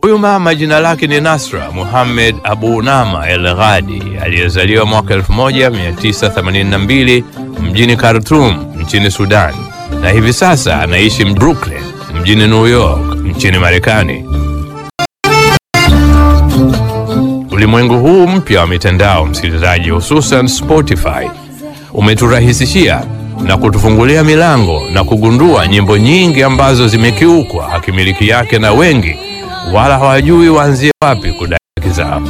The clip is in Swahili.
Huyu mama jina lake ni Nasra Muhammad Abu Nama El Ghadi aliyezaliwa mwaka 1982 mjini Khartoum nchini Sudan na hivi sasa anaishi Brooklyn mjini New York nchini Marekani. Ulimwengu huu mpya wa mitandao, msikilizaji, hususan Spotify, umeturahisishia na kutufungulia milango na kugundua nyimbo nyingi ambazo zimekiukwa hakimiliki yake na wengi wala hawajui waanzie wapi kudai haki zao.